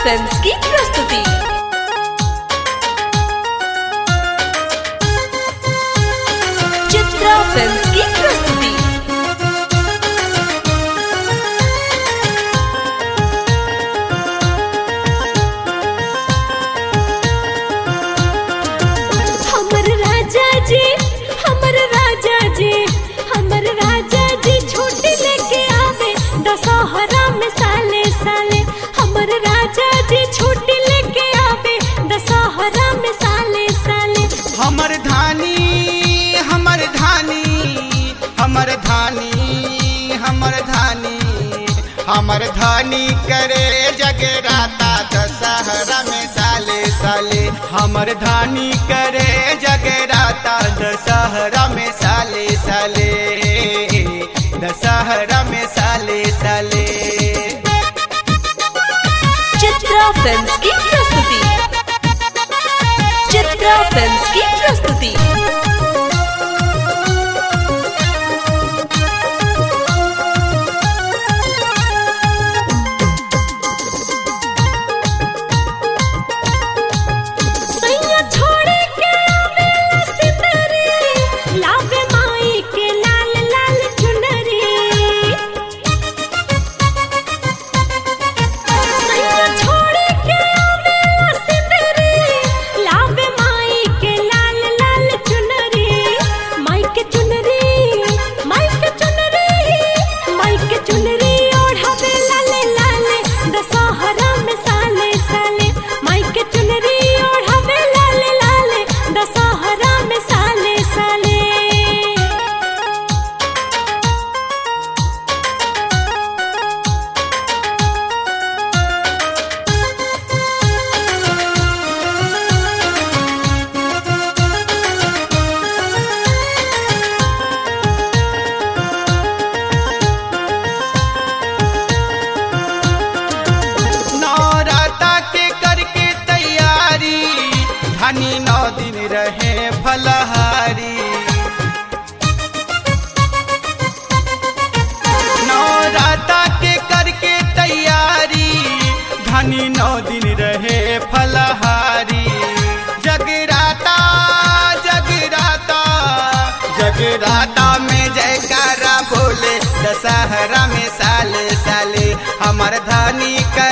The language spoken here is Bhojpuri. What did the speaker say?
फिल्म्स की प्रस्तुति चित्रा फिल्म्स की प्रस्तुति हमर राजा जी हमर राजा जी हमर राजा जी छोटी लेके आवे दशहरा में साले साले हमर राजा जी छोटी लेके आवे दशहरा में साले साले हमर धानी हमर धानी हमर धानी हमर धानी हमर धानी करे जगराता दशहरा में साले साले हमर धानी करे जगराता दशहरा में साले साले दशहरा में साले साले चित्रा फिल्म्स की प्रस्तुति चित्रा फिल्म्स की प्रस्तुति सैया छोड़े के आवे सिंदरी लावे माई के लाल लाल चुनरी सैया छोड़े के आवे सिंदरी लावे माई के लाल लाल चुनरी माई के चुनरी माई के चुनरी माई के चुनरी ओढ़ावे लाले लाले दशहरा में साले साले माई के चुनरी ओढ़ावे लाले लाले दशहरा में साले साले नौराता के करके तैयारी धनी नौ दिन रहे फलहारी नौराता के करके तैयारी धनी नौ दिन रहे फलहारी जगराता जगराता जगराता में जयकारा बोले दशहरा में साले साले हमर धानी कर